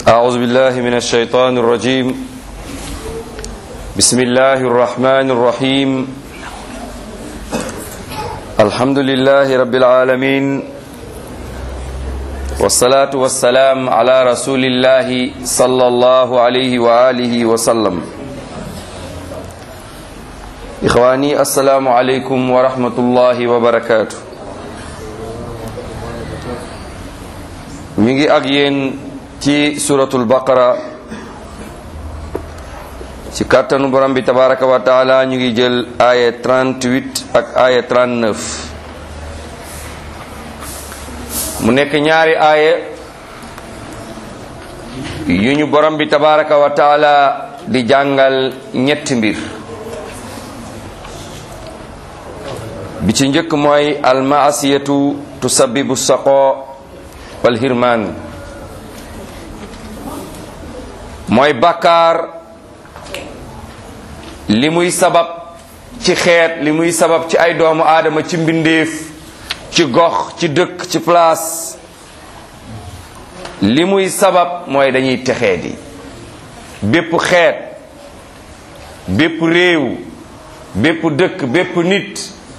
أعوذ بالله من الشيطان الرجيم بسم الله الرحمن الرحيم الحمد لله رب العالمين والصلاة والسلام على رسول الله صلى الله عليه وآله وسلم إخواني السلام عليكم ورحمة الله وبركاته mi ngi ak yéen ci suratul baqara ci kàttanu borom bi tabaraka wa taala ñu ngi jël aya 38 ak aya 39 mu nekk ñaari aaya yu ñu borom bi tabaraka wa taala di jàngal ñetti mbir bi ci njëkk mooy almaasiyatu tusabibu saqo wal hirmaan mooy bàkkaar li muy sabab ci xeet li muy sabab ci ay doomu aadama ci mbindeef ci gox ci dëkk ci place li muy sabab mooy dañuy texee di bépp xeet bépp réew bépp dëkk bépp nit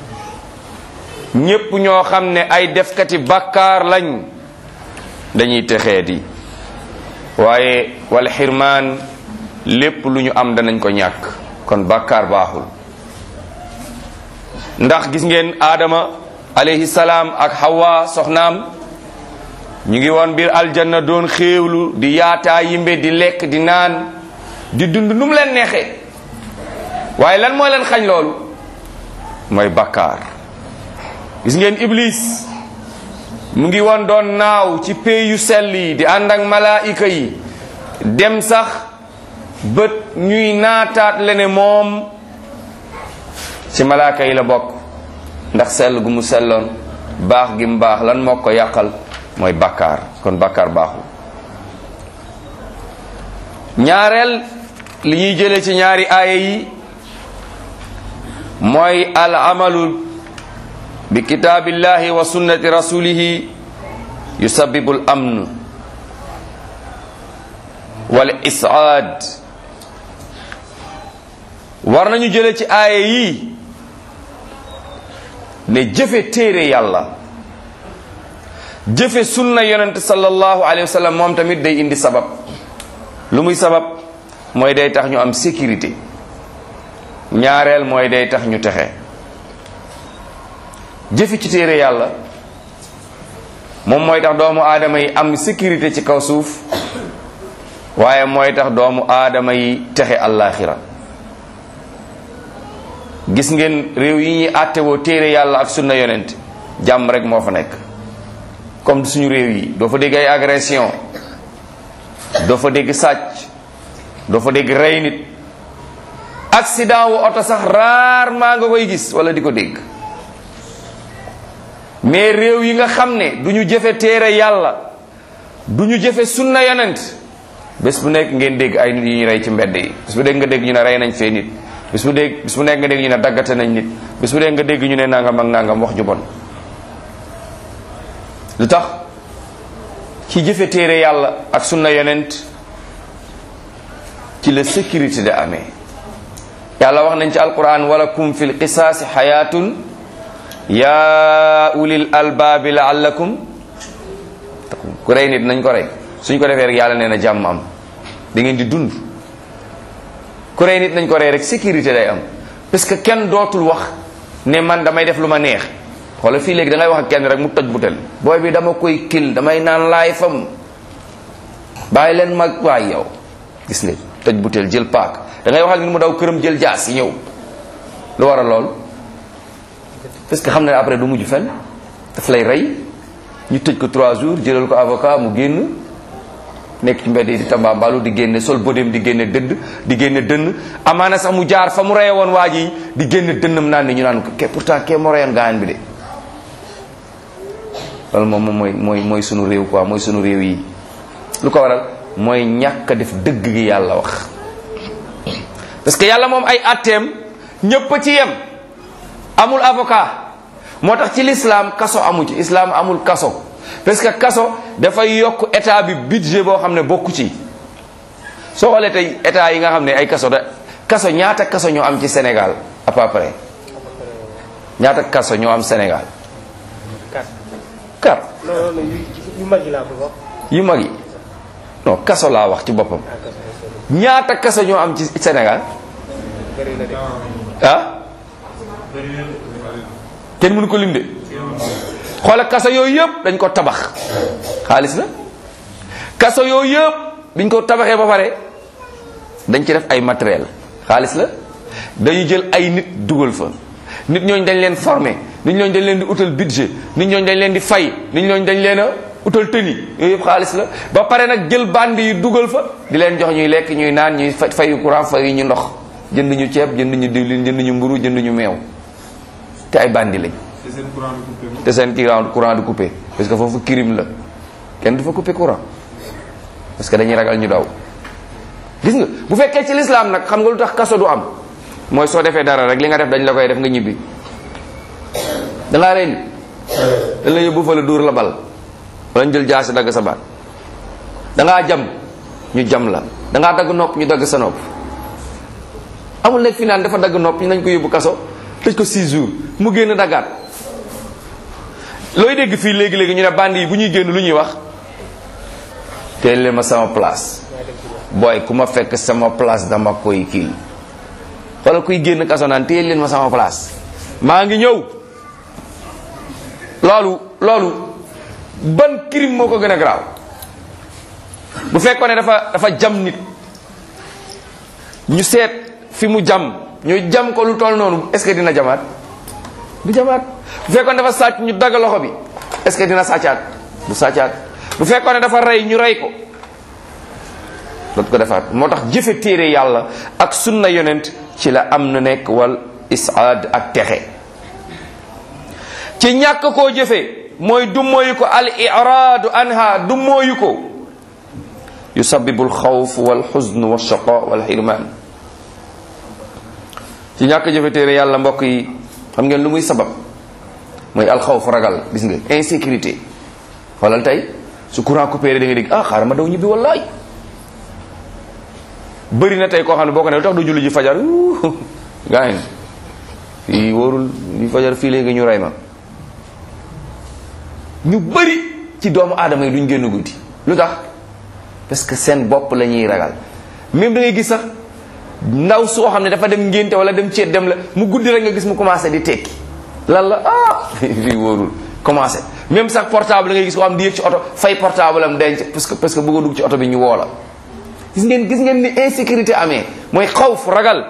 ñépp ñoo xam ne ay defkati bàkkaar lañ dañuy texee di waaye wal xirmaan lépp lu ñu am danañ ko ñàkk kon bàkkaar baaxul ndax gis ngeen aadama alayhi salaam ak hawa soxnaam ñu ngi woon biir aljanna doon xéewlu di yaataa yimbe di lekk di naan di dund nu mu leen neexee waaye lan moo leen xañ loolu mooy bàkkaar gis ngeen iblis mu ngi woon doon naaw ci pey yu sell yi di ànd ak malaayika yi dem sax bët ñuy naataat lene moom ci malaaka yi la bokk ndax sell gu mu selloon baax gi mu baax lan moo ko yàqal mooy bàkkaar kon bàkkaar baaxul ñaareel li ñuy jële ci ñaari aaya yi mooy al amalu bi kitaabillahi wa sunnati rasulihi yusabibu al amn wal isaad war nañu jële ci aaya yi ne jëfe téere yàlla jëfe sunna yonent sallallahu alayhi wa sallam moom tamit day indi sabab lu muy sabab mooy day tax ñu am sécurité ñaareel mooy day tax ñu texe jëfe ci téere yàlla moom mooy tax doomu aadama yi am sécurité ci kaw suuf waaye mooy tax doomu aadama yi texe àllaaxira gis ngeen réew yi ñuy àttewoo téere yàlla ak sunna yonent jàmm rek moo fa nekk comme suñu réew yi doo fa dégg ay agression doo fa dégg sàcc doo fa dégg rey nit accident wu oto sax rarement nga koy gis wala di ko dégg mais réew yi nga xam ne du ñu jëfe téere yàlla du ñu jëfe sunna yonent bés bu nekk ngeen dégg ay nit yu ñu rey ci mbedd yi bés bu dégg nga dégg ñu ne rey nañ fee nit bés bu dégg bés bu nekk nga dégg ñu ne daggate nañ nit bés bu dégg nga dégg ñu ne nangam ak nangam wax ju bon lu tax ci jëfe téere yàlla ak sunna yonent ci la sécurité da amee yàlla wax nañ ci alquran walakum fil qisaasi xayaatun yaa ulil albaabi laallakum ku rey nit nañ ko rey suñ ko defee rek yàlla nee na jàmm am da ngeen di dund ku rey nit nañ ko rey rek sécurité day am parce que kenn dootul wax ne man damay def lu ma neex wala fii léegi da ngay wax ak kenn rek mu toj butel booy bi dama koy kil damay naan laay fam bàyyi leen mag waay yow gis nga toj butel jël paak da ngay wax ak nit mu daw këram jël jaas yi ñëw lu war a lool parce que xam na ne après du mujj fenn daf lay rey ñu tëj ko trois jours jëlal ko avocat mu génn nekk ci mbedd yi di tambaambalu di génne sol bodem di génne dëdd di génne dënn amaana sax mu jaar fa mu reye woon waa ji di génne dënnam naan ni ñu naan ko ke pourtant ke moo reyoon gaañ bi de loolu moom moom mooy mooy mooy sunu réew quoi mooy sunu réew yi lu ko waral mooy ñàkk a def dëgg gi yàlla wax parce que yàlla moom ay atteem ñépp a ci yem amul avocat moo tax ci l'islam kaso amu ci islam amul kaso parce que kaso dafay yokk état bi budget boo xam ne bokku ci soo xoolee tey état yi nga xam ne ay kaso da kaso ñaata kaso ñoo am ci Sénégal à peu près ñaata kaso ñoo am Sénégal quatre quatre non non yu yu mag yi laa bëgg a wax yu mag yi non kaso laa wax ci boppam ah quatre vingt ñaata kaso ñoo am ci Sénégal bëri na de ah kenn mënu ko lim de xoola kaso yooyu yëpp dañ ko tabax xaalis la kaso yooyu yëpp biñ ko tabaxee ba pare dañ ci def ay matériel xaalis la dañu jël ay nit dugal fa nit ñooñu dañ leen former nit ñooñu dañ leen di utal budget nit ñooñu dañ leen di fay nit ñooñu dañ leen a utal tëni yooyu yëpp xaalis la ba pare nag jël bandi yi dugal fa di leen jox ñuy lekk ñuy naan ñuy fa fayu courant fayu ñu ndox jënd ñu ceeb jënd ñu diwlin jënd ñu mburu jënd ñu meew te ay bandi lañ te seen courant bi coupé moom. te seen courant courant du coupé parce que foofu crime la kenn du fa coupé courant parce que dañuy ragal ñu daw gis nga bu fekkee ci lislaam nag xam nga lu tax kaso du am mooy soo defee dara rek li nga def dañ la koy def nga ñibbi dangaa rey nit dañ la yóbbu fa la dóor la bal wala ñu jël jaasi dagg sa baat dangaa jam ñu jam la dangaa dagg nopp ñu dagg sa nopp amul nekk fi naan dafa dagg nopp ñu nañ ko yóbbu kaso tëj ko 6 jours mu génn daggaat looy dégg fii léegi-léegi ñu ne bandi yi bu ñuy génn lu ñuy wax teel leen ma sama place booy ku ma fekk sama place dama koy kii xoolal kuy génn kaso naan teel leen ma sama place maa ngi ñëw loolu loolu ban crime moo ko gën a garaaw bu fekkoon ne dafa dafa jam nit ñu seet fi mu jam ñu jam ko lu toll noonu est-ce que dina jamaat du jamaat bu fekkoon dafa sàcc ñu dagg loxo bi est-ce que dina sàccaat du sàccaat bu fekkoon ne dafa rey ñu rey ko dootu ko defaat moo tax jëfe téere yàlla ak sunna yonent ci la am na nekk wal isaad ak texe ci ñàkk koo jëfe mooy dummóoyu ko al iraadu anha dummóoyu ko yusabibu alxawf walxuzn walchaqa walxirman ci ñàkk jëfe téere yàlla mbokk yi xam ngeen lu muy sabab mooy alxawf ragal gis nga insécurité xoolal tey su courant coupé da nga dégg ah xaaral ma daw ñibbi wallaay bëri na tey koo xam ne boo ko ne lu tax du julli ji fajar gaa yi fii wóorul li fajar fii léegi ñu rey ma ñu bëri ci doomu aadama yi duñ génn guddi lu tax parce que seen bopp la ñuy ragal même da ngay gis sax ndaw soo xam ne dafa dem ngénte wala dem ceet dem la mu guddi rek nga gis mu commencé di tekki lan la ah fii wóorul commencé même sax portable da ngay gis koo xam di yëg ci oto fay portable am denc parce que parce que bëgg a dugg ci oto bi ñu woo la gis ngeen gis ngeen ni insécurité amee mooy xawf ragal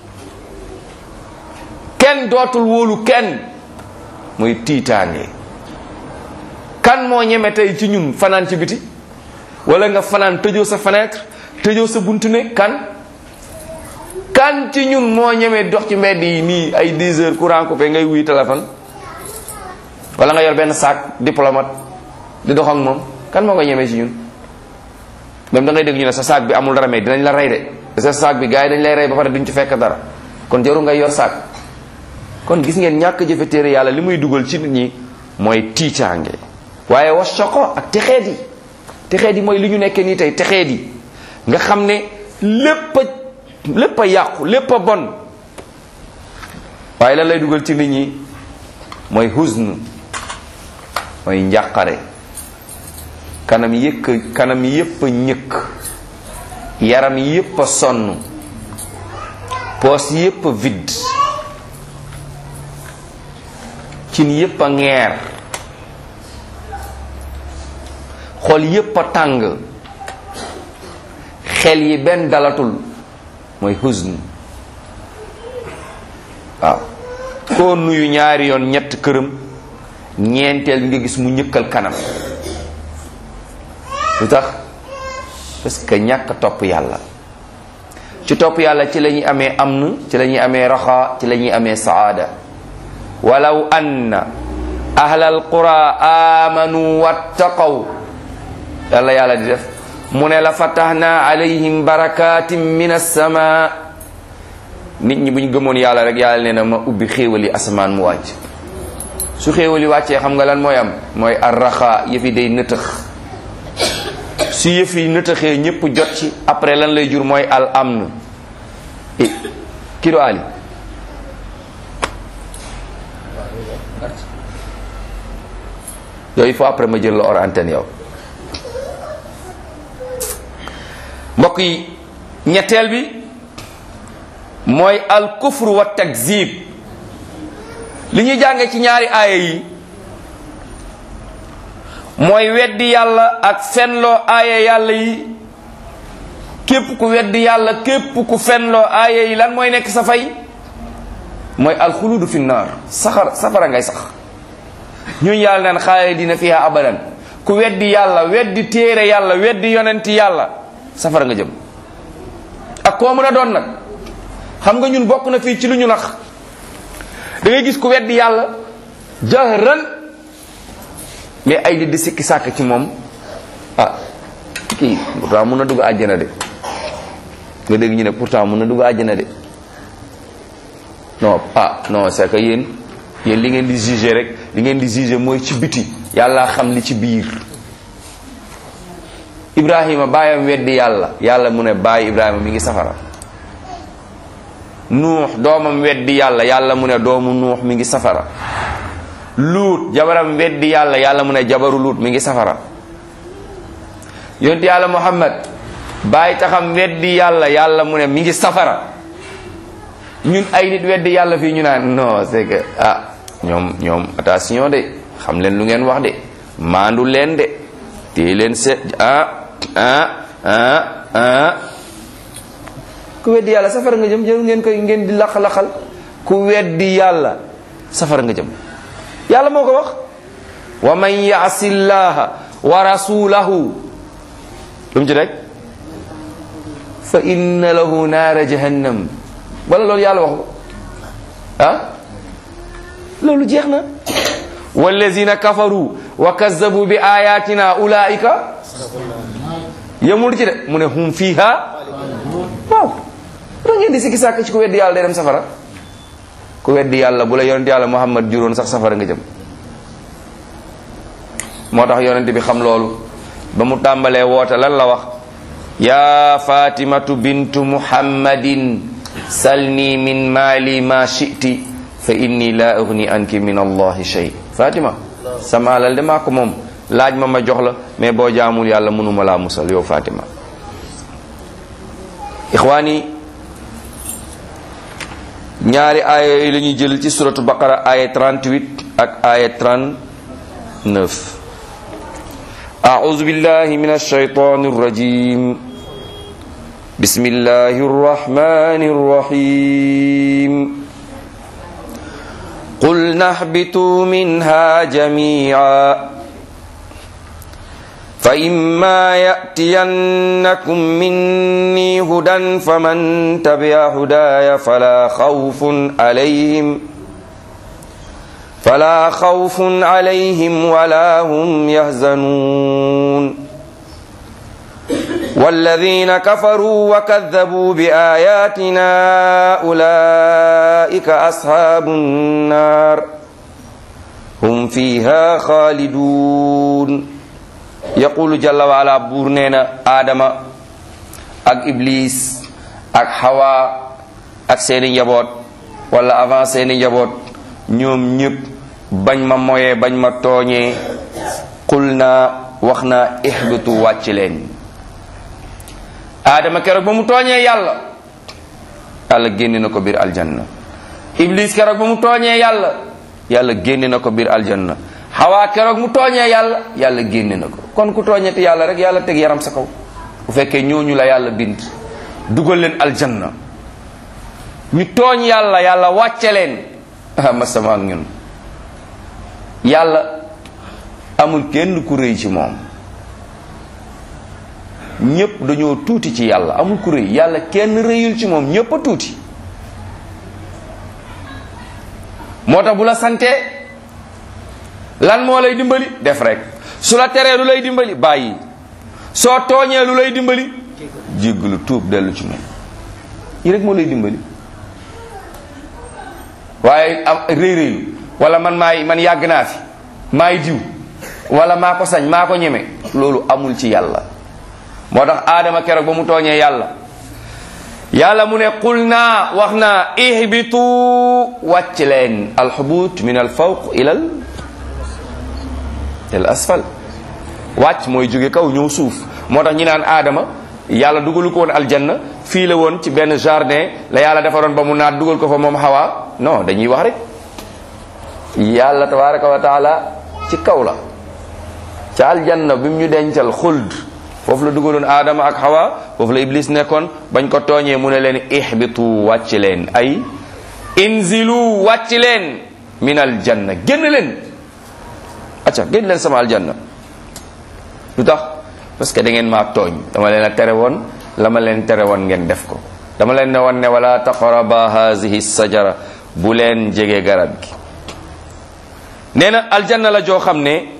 kenn dootul wóolu kenn mooy tiitaange kan moo ñeme tey ci ñun fanaan ci biti wala nga fanaan tëjoo sa fenêtre tëjoo sa buntu ne kan kan ci ñun moo ñeme dox ci mbedd yi nii ay 10 heures courant coupé ngay wuy téléphone wala nga yor benn sac diplomate di dox ak moom kan moo ko ñeme ci ñun même da ngay dégg ñu ne sa sac bi amul dara mais dinañ la rey de te sa sac bi gars yi dañ lay rey ba pare duñ ci fekk dara kon jarul ngay yor sac kon gis ngeen ñàkk jëfe téere yàlla li muy dugal ci nit ñi mooy tiitaange waaye was soko ak texeet yi texeet yi mooy li ñu nekkee nii tey texeet yi nga xam ne lépp a lépp a yàqu lépp a bon waaye lan lay dugal ci nit ñi mooy huzn mooy njàqare kanam yëkk kanam yépp a ñëkk yaram yépp a sonn poos yépp a vide cin yépp a ngeer xol yépp a tàng xel yi benn dalatul mooy huzn waaw koo nuyu ñaari yoon ñett këram ñeenteel nga gis mu ñëkkal kanam lu tax parce que ñàkk topp yàlla ci topp yàlla ci la ñuy amee amn ci la ñuy amee raxa ci la ñuy amee saada walaw anna ahla alqura amanu wattaqaw yàlla yàlla di def mu ne la fatahna alayhim barakatin min assama nit ñi bu ñu gëmoon yàlla rek yàlla nee na ma ubbi xéewali asamaan mu wàcc su xéewali wàccee xam nga lan mooy am mooy arraxa yëfi day nëtëx su yëf yi nëtëxee ñëpp jot ci après lan lay jur mooy al amn eh kii du Ali yooyu il faut après ma jël la hors antenne yow mbokk yi ñetteel bi mooy al kufru wa takzib li ñuy jànge ci ñaari aaya yi mooy weddi yàlla ak fenloo aaya yàlla yi képp ku weddi yàlla képp ku fenloo aaya yi lan mooy nekk sa fay mooy alxuludu fi naar saxar safara ngay sax ñun yàlla naan xaalidina fiha abadan ku weddi yàlla weddi téere yàlla weddi yonenti yàlla safara nga jëm ak koo mën a doon nag xam nga ñun bokk na fii ci lu ñu nax da ngay gis ku weddi yàlla jahran mais ay nit di sikki sàkk ci moom ah kii pourtant mun na dugg àjjana de nga dégg ñu ne pourtant mun na dugg àjjana de non ah non c'est que yéen yéen li ngeen di juger rek li ngeen di juger mooy ci biti yàlla xam li ci biir Ibrahima baayam weddi yàlla yàlla mu ne baay Ibrahima mi ngi safara nuux doomam weddi yàlla yàlla mu ne doomu nuux mi ngi safara luut jabaram weddi yàlla yàlla mu ne jabaru luut mi ngi safara yonent yàlla muhammad baay taxam weddi yàlla yàlla mu ne mi ngi safara ñun ay nit weddi yàlla fii ñu naan non c'est que ah ñoom ñoom attention de xam leen lu ngeen wax de maandu leen de téye leen seet ah ah ah ah ku weddi yàlla safara nga jëm jëm ngeen koy ngeen di laq-laqal ku weddi yàlla safara nga jëm yàlla moo ko wax wa man yaasi llaha wa rasulahu lu mu ci rek fa inna lahu naara jahannam wala loolu yàlla wax ko ah loolu jeex na wallazina kafaru wa kazzabu bi ayatina ulaika yemul ci de mu ne hum fiha waaw da ngeen di sikki sàkk ci ku weddi yàlla day dem safara ku weddi yàlla bu la yonent yàlla muhammad juróon sax safara nga jëm moo tax yonent bi xam loolu ba mu tàmbalee woote lan la wax yaa fatimatu bintu muhammadin salni min maali ma shiti fa inni la ugni anki min allahi shay fatima sama alal de maa ko moom laaj ma ma jox la mais boo jaamul yàlla mënuma laa musal yow fatima ixwaani ñaari aaya yooyu la ñuy jël ci suratu baqara aaya 38 ak aaya 39 أعوذ بالله من الشيطان الرجيم بسم الله الرحمن الرحيم قلنا اهبطوا منها جميعا فإما يأتينكم مني هدى فمن تبع هداي فلا خوف عليهم فلا خوف عليهم ولا هم يحزنون والذين كفروا وكذبوا بآياتنا أولئك أصحاب النار هم فيها خالدون yaqulu jalla wa ala buur nee na aadama ak iblis ak hawa ak seeni njaboot wala avant seeni njaboot ñoom ñëpp bañ ma moyee bañ ma tooñee qul naa wax naa ihbitu wàcc leen aadama keroog ba mu tooñee yàlla yàlla génne na ko biir aljanna iblis keroog ba mu tooñee yàlla yàlla génne na ko biir aljanna xawaa keroog mu tooñee yàlla yàlla génne na ko kon ku tooñeti yàlla rek yàlla teg yaram sa kaw bu fekkee ñooñu la yàlla bind dugal leen aljanna ñu tooñ yàlla yàlla wàcce leen ah ma sama ak ñun yàlla amul kenn ku rëy ci moom ñépp dañoo tuuti ci yàlla amul ku rëy yàlla kenn rëyul ci moom ñépp a tuuti moo tax bu la santee lan moo lay dimbali def rek su la teree lu lay dimbali bàyyi soo tooñee lu lay dimbali jéggalu tuub dellu ci moom yi rek moo lay dimbali waaye am rëy rëylu wala man maay man yàgg naa fi maay diw wala maa ko sañ maa ko ñeme loolu amul ci yàlla moo tax aadama keroog ba mu tooñee yàlla yàlla mu ne qul naa wax naa ihbitu wàcc leen alxubut min al fawq ilal il asfal wàcc mooy jóge kaw ñëw suuf moo tax ñi naan aadama yàlla dugalu ko woon aljanna fii la woon ci benn jardin la yàlla defaroon ba mu naat dugal ko fa moom xawaa non dañuy wax rek yàlla tabaraka wa taala ci kaw la ca aljanna bi mu ñu dencal xuld foofu la dugaloon aadama ak xawa foofu la iblis nekkoon bañ ko tooñee mu ne leen ihbitu wàcc leen ay inzilu wàcc leen min aljanna génn leen acca génn leen sama aljanna lu tax parce que da ngeen maa tooñ dama leen a tere woon la ma leen tere woon ngeen def ko dama leen ne woon ne wala taqraba hazihi sajara bu leen jege garab gi nee na aljanna la joo xam ne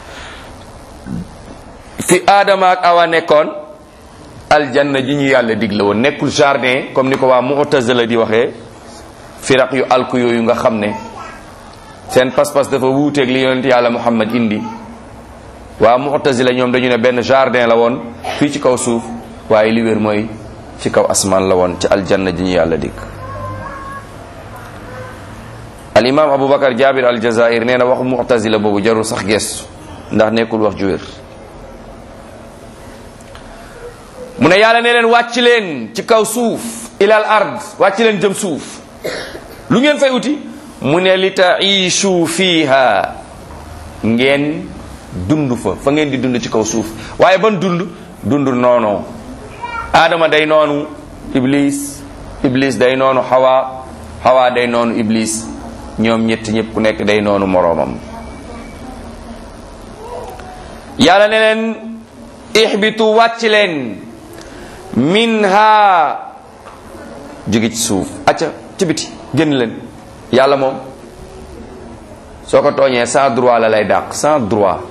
fi aadama ak awa nekkoon aljanna ji ñu yàlla digle woon nekkul jardin comme ni ko waa mu'tazila di waxee firaq yu alku yooyu nga xam ne seen pas-pas dafa wuuteeg li yonent yàlla muhammad indi waa mu'tazila ñoom dañu ne benn jardin la woon fii ci kaw suuf waaye li wér mooy ci kaw asmaan la woon ci aljanna ji ñu yàlla dig al imam aboubacar jabir al jazair nee na waxu mu'tazila boobu jarul sax gestu ndax nekkul wax ju wér mu ne yàlla ne leen wàcc leen ci kaw suuf ilal ard wàcc leen jëm suuf lu ngeen fay uti mu ne li taishu fiha ngeen dund fa fa ngeen di dund ci kaw suuf waaye ban dund dund noonoo aadama day noonu iblis iblis day noonu xawa xawa day noonu iblis ñoom ñett ñëpp ku nekk day noonu moroomam yàlla ne leen ihbitu wàcc leen minha jóge ci suuf acca ci biti génn leen yàlla moom soo ko tooñee sans droit la lay dàq sans droit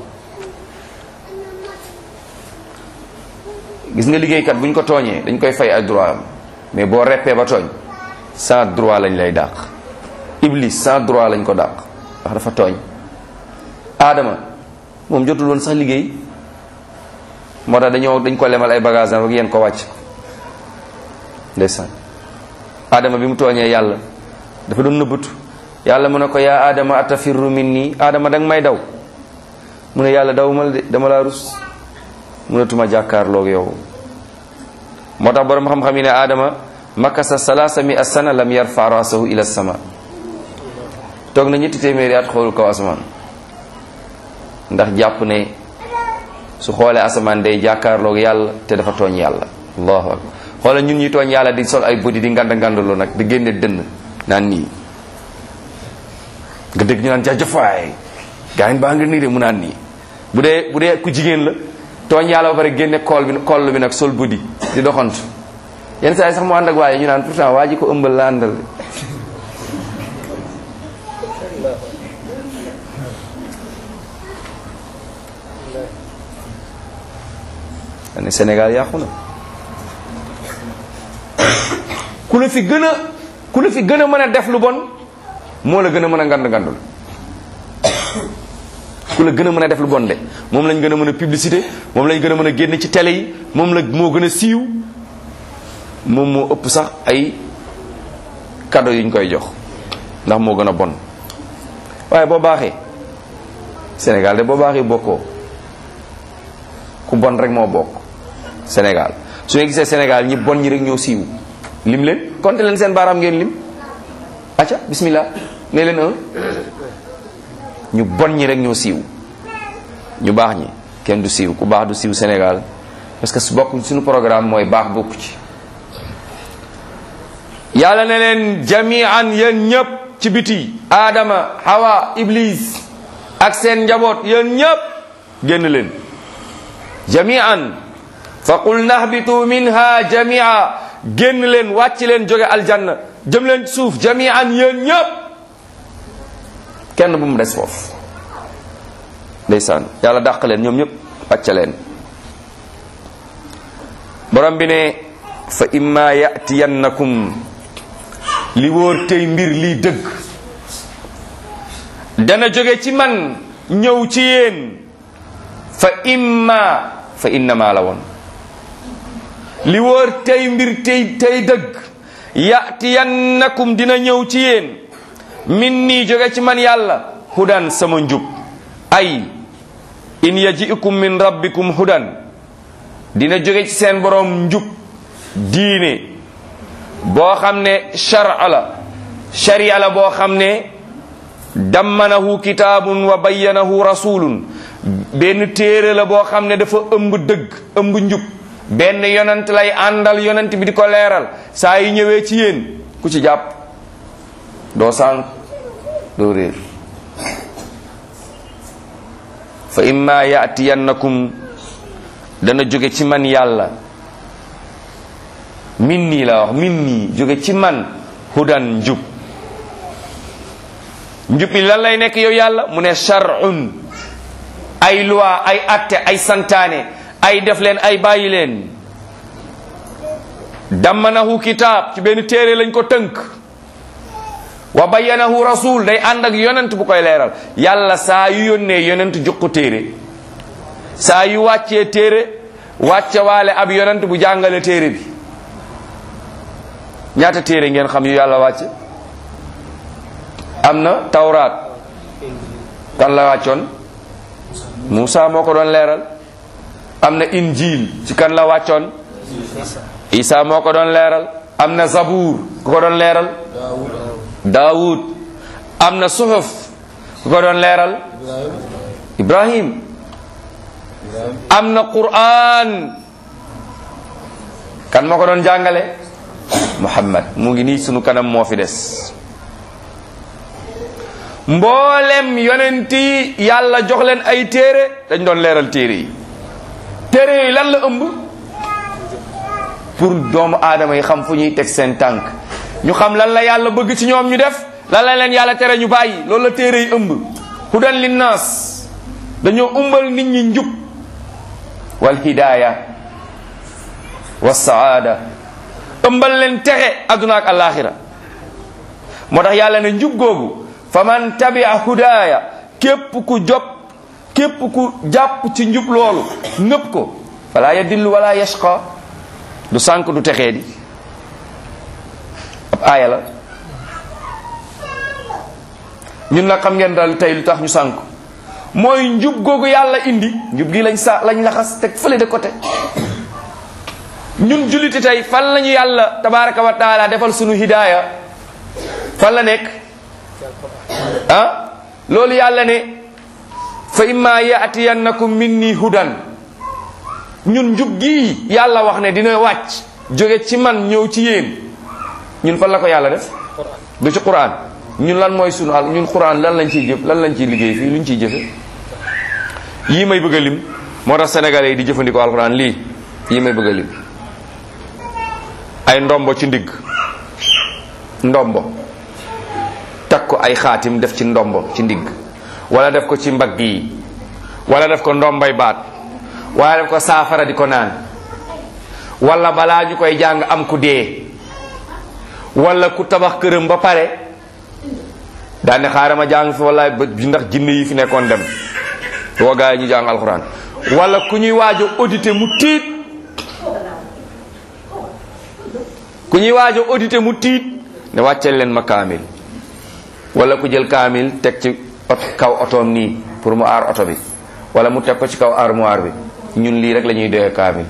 gis nga liggéeykat bu ñu ko tooñee dañ koy fay ay droit am mais boo reppee ba tooñ sans droit lañ lay dàq iblis sans droit lañ ko dàq ndax dafa tooñ aadama moom jotul woon sax liggéey moo tax dañoo dañ ko lemal ay bagage am rek yéen ko wàcc ndeysaan aadama bi mu tooñee yàlla dafa doon nëbbatu yàlla mu ne ko yaa aadama atafirru min nii aadama danga may daw mu ne yàlla daw mal de dama laa rus mënatuma jàkkaarloog yow moo tax borom xam-xam yi ne aadama makasa salaasa mi asana lam yarfa rasahu ila sama toog na ñetti téeméeri at xoolul kaw asamaan ndax jàpp ne su xoolee asamaan day jàkkaarloog yàlla te dafa tooñ yàlla allahu akbar xoolal ñun ñi tooñ yàlla di sol ay bëdi di nganda ngandaloo nag di génne dënn naan nii nga dégg ñu naan jaajëfaay gaa baa nga nii de mu naan nii bu dee bu dee ku jigéen la tooñ yàlla ba pare génne kool bi koll bi nag sol bëdi di doxantu yenn saa yi sax mu ànd ak waaye ñu naan pourtant waa ji ko ëmbal la àndal ne Sénégal yàqu na ku la fi gën a ku la fi gën a mën a def lu bon moo la gën a mën a ngand ngandul ku la gën a mën a def lu bon de moom lañ gën a mën a publicité moom lañ gën a mën a génn ci télé yi moom la moo gën a siiw moom moo ëpp sax ay cadeau yuñ koy jox ndax moo gën a bon waaye boo baaxee Sénégal de boo baaxee bokkoo ku bon rek moo bokk Sénégal su ngeen gisee Sénégal ñi bon ñi rek ñoo siiw lim leen compter leen seen baaraam ngeen lim acca bismillah ne leen un ñu bon ñi rek ñoo siiw ñu baax ñi kenn du siiw ku baax du siiw Sénégal parce que su bokk suñu programme mooy baax bokku ci yàlla ne leen jamian yéen ñëpp ci biti Adama Hawa Iblis ak seen njaboot yéen ñëpp génn leen jamian fa qul nahbitu minha jamia génn leen wàcc leen jóge aljanna jëm leen suuf jamian yéen ñëpp kenn bu mu des foofu ndeysaan yàlla dàq leen ñoom ñëpp wàcce leen borom bi ne fa imma yatiyannakum li wóor tey mbir lii dëgg dana jóge ci man ñëw ci yéen fa imma fa innama la woon li wóor tey mbir tey tey dëgg yatiyannakum dina ñëw ci yéen min nii jóge ci man yàlla hudan sama njub ay in yaji'ukum min rabbikum hudan dina jóge ci seen borom njub diine boo xam ne shar'a la sharia la boo xam ne dammanahu kitaabun wa bayyanahu rasulun benn téere la boo xam ne dafa ëmb dëgg ëmb njub benn yonent lay àndal yonent bi di ko leeral saa yi ñëwee ci yéen ku ci jàpp doo sànq doo réer fa imma yatiyannakum dana jóge ci man yàlla min nii la wax min nii jóge ci man hudan njub njub mi lan lay nekk yow yàlla mu ne shar'un ay loi ay atte ay santaane ay def leen ay bàyyi leen dammanahu kitaab ci benn téere lañ ko tënk wa bayyanahu rasul day ànd ak yonent bu koy leeral yàlla saa yu yónnee yonent jox ko téere saa yu wàccee téere wàcce waale ab yonent bu jàngale téere bi ñaata téere ngeen xam yu yàlla wàcce am na tawraat kan la wàccoon Muusa moo ko doon leeral am na injil ci kan la wàccoon Isa moo ko doon leeral am na zabuur ku ko doon leeral daawud am na suhuf ku ko doon leeral ibrahim am na qur'an kan moo ko doon jàngale muhammad mu ngi nii sunu kanam moo fi des mboolem yonent yi yàlla jox leen ay téere dañ doon leeral téere yi téere yi lan la ëmb pour doomu aadama yi xam fu ñuy teg seen tànk ñu xam lan la yàlla bëgg ci ñoom ñu def lan la leen yàlla tere ñu bàyyi loolu la téere yi ëmb hudan linnaas dañoo umbal nit ñi njub wal hidaaya wa saada ëmbal leen texe adduna ak alaxira moo tax yàlla ne njub googu fa man tabia hudaaya képp ku job képp ku jàpp ci njub loolu nëpp ko fala yadillu wala yashqa du sànk du texee di ab aaya la ñun nag xam ngeen daal tey lu tax ñu sànk mooy njub googu yàlla indi njub gi lañ sa lañ laxas teg fële de côté ñun julliti tey fan lañu yàlla tabaraka wa taala defal sunu hidaaya fan la nekk ah loolu yàlla ne fa imma yaatiyannakum minni hudan ñun njub gii yàlla wax ne dina wàcc jóge ci man ñëw ci yéen ñun fan la ko yàlla def du ci quran ñun lan mooy sunu al ñun quran lan lañ ciy jëf lan lañ ciy liggéey fii luñ ciy jëfe yii may bëgg a lim moo tax sénégalais yi di jëfandikoo alquran lii yii may bëgg a lim ay ndombo ci ndigg ndombo takk ko ay xaatim def ci ndombo ci ndigg wala def ko ci mbagg yi wala def ko ndombay baat wala def ko saafara di ko naan wala balaa ñu koy jàng am ku dee wala ku tabax këram ba pare daane xaaral ma jàng fi wallaay ba ndax jinne yi fi nekkoon dem woo gaa yi ñu jàng alxuraan wala ku ñuy waajo audité mu tiit ku ñuy waajo audité mu tiit ne wàcceel leen ma kaamil wala ku jël kaamil teg ci kaw otoom nii pour mu aar oto bi wala mu teg ko ci kaw armoire bi ñun lii rek la ñuy doyee kaamil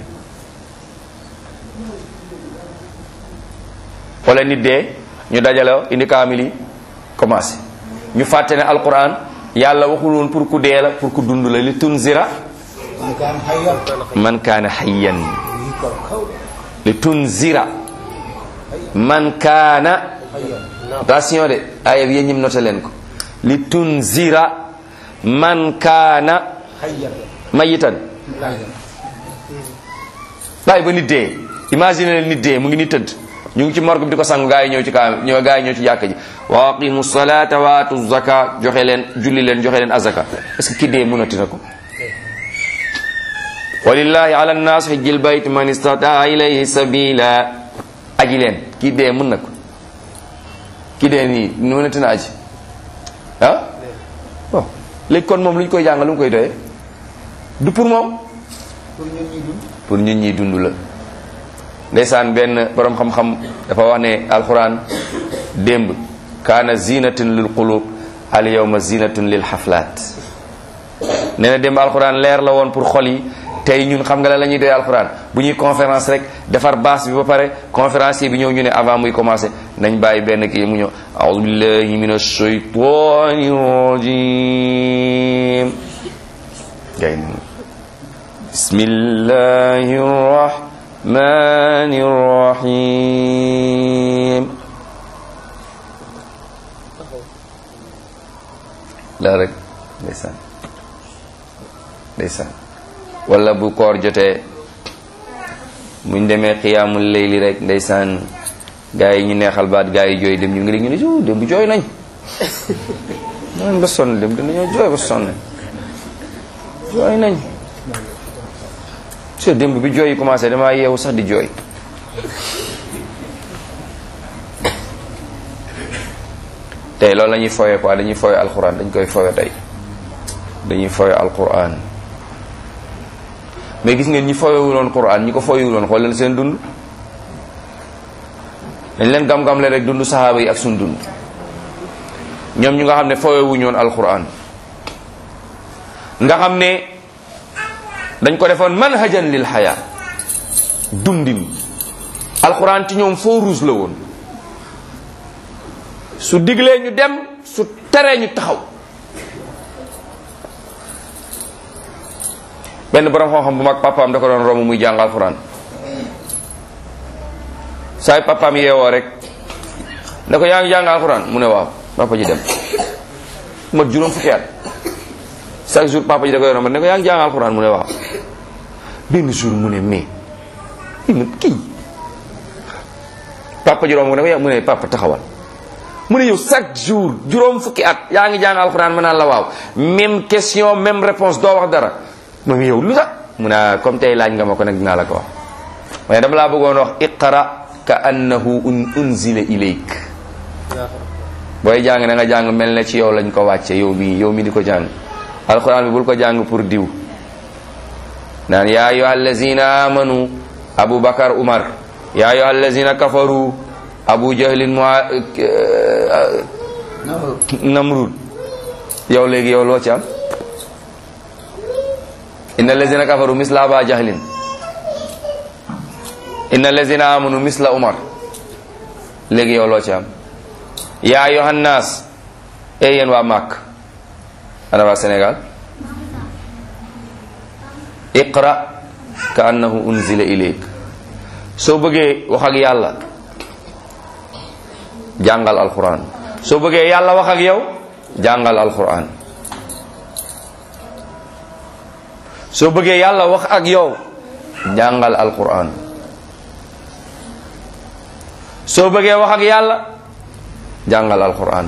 wala nit dee ñu dajale indi kaamil yi commencé ñu fàtte ne alquran yàlla waxul woon pour ku dee la pour ku dund la li tunzira man kaana hayyan li tunzira man kaana attention de aaya bi yéen ñim noté leen ko li tunzira man kaana mayitan bàyyi ba nit dee imagine leen nit dee mu ngi ni tëdd ñu ngi ci morgue bi di ko sang gaa yi ñëw ci kaa ñëw gaa yi ñëw ci jàkk ji wa aqimu salata wa atu zaka joxe leen julli leen joxe leen azaka est ce que ki dee mënati na ko walillahi ala nnas hijjil bayt man istataa ilayhi sabila aji leen kii dee mën na ko kii dee nii mënati na aji ah bon léegi kon moom lu ñu koy jàngal lu mu koy doyee du pour moom pour ñun ñi dund la ndeysaan benn borom xam-xam dafa wax ne alquran démb kaana zinatun lil qulub al yawma zinatun lil xaflaat nee na démb alquran leer la woon pour xol yi tey ñun xam nga la la ñuy doy alquran bu ñuy conférence rek defar baas bi ba pare conférencier bi ñëw ñu ne avant muy commencé nañ bàyyi benn kii mu ñëw aoudu billahi min ashaytani rajim gay bismillahi rahmani rahim la rek ndeysaan ndeysaan wala bu koor jotee muñ demee xiyaamul layli rek ndeysaan gaa yi ñu neexal baat gaa yi jooy dem ñu ngi dégg ñu ne jo dem bu jooy nañ nañ ba sonn dem dañoo jooy ba sonn jooy nañ so démb bi jooy yi commencé damaa yeewu sax di jooy tey loolu la ñuy fooye quoi dañuy fooye alquran dañ koy fooye tey dañuy fooye alquran mais gis ngeen ñi fooyewuloon quran ñi ko fooyewuloon xool leen seen dund dañ leen gam-gam le rek dund sahaaba yi ak suñ dund ñoom ñu nga xam ne fooyewuñoon alquran nga xam ne dañ ko defoon manhajan lil xaya dundin alquran ci ñoom foo ruus la woon su diglee ñu dem su teree ñu taxaw benn borom xam-xam bu mag papaam da ko doon romb muy jàng alquran saay papaam yeewoo rek ne ko yaa ngi jàng alquran mu ne waaw papa ji dem mat juróom fukki at chaque jour papa ji da koy romb ne ko yaa ngi jàng alquran mu ne waaw benn jour mu ne mais kii papa ji romb ne ko yaa mu ne papa taxawal mu ne yow chaque jour juróom fukki at yaa ngi jàng alxuraan ma naan la waaw même question même réponse doo wax dara moom yow lu tax mu ne comme tey laaj nga ma ko nag dinaa la ko wax mais dama laa bëggoon wax iqra ka annahu un unzila ilayk booy jàng da nga jàng mel ne ci yow lañ ko wàcce yow mi yow mi di ko jàng alxuraan bi bul ko jàng pour diw naan yaa ayyuha allazina amanu abu bakar umar yaa ayyuha allazina kafaru abu jahlin mu namrud yow léegi yow loo ci am inna allazina kafaru misla aba jahlin inna allazina amanu misla umar léegi yow loo ci am yaa ayyuhan nas ey yéen waa màkk ana waa sénégal iqra ka annahu unzila ilayk soo bëggee wax ak yàlla jàngal alquran soo bëggee yàlla wax ak yow jàngal alquran soo bëggee yàlla wax ak yow jàngal alquran soo bëggee wax ak yàlla jàngal alquran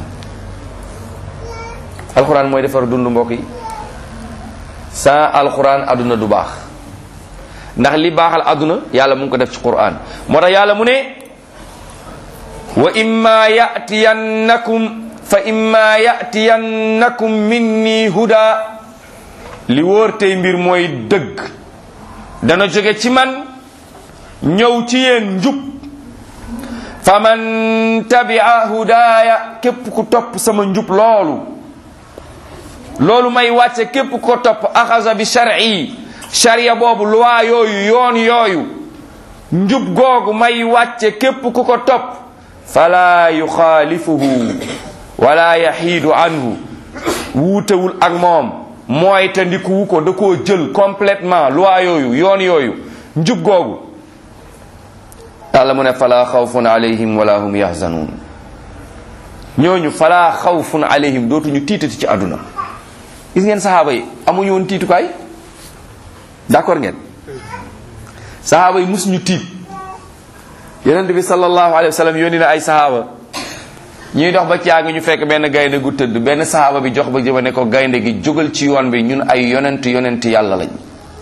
alquran mooy defar dund mbokk yi sans alquran aduna du baax ndax li baaxal aduna yàlla mu ngi ko def ci quran moo tax yàlla mu ne wa imma yatiyannakum fa imma yatiyannakum minni huda li wóor tey mbir mooy dëgg dana jóge ci man ñëw ci yéen njub fa man tabia hudaaya képp ku topp sama njub loolu loolu may wàcce képp ko topp axasa bi shar'i sharia boobu loi yooyu yoon yooyu njub googu may wàcce képp ku ko topp fala yuxaalifuhu wala yaxiidu anhu wuutewul ak moom mooy te ndikuwu ko da koo jël complètement loi yooyu yoon yooyu njub googu yàlla mu ne fala xawfun alayhim wala hum yaxzanuun ñooñu fala xawfun alayhim dootuñu tiitati ci àdduna gis ngeen saxaaba yi amuñu woon tiitukaay d'accord ngeen saxaaba yi musuñu tiit yonent bi sallallahu alayhi wa sallam yónni na ay saxaaba ñuy dox ba caag ñu fekk benn gaynde gu tëdd benn saxaaba bi jox ba jëba ne ko gaynde gi jógal ci yoon bi ñun ay yonent yonent yàlla lañ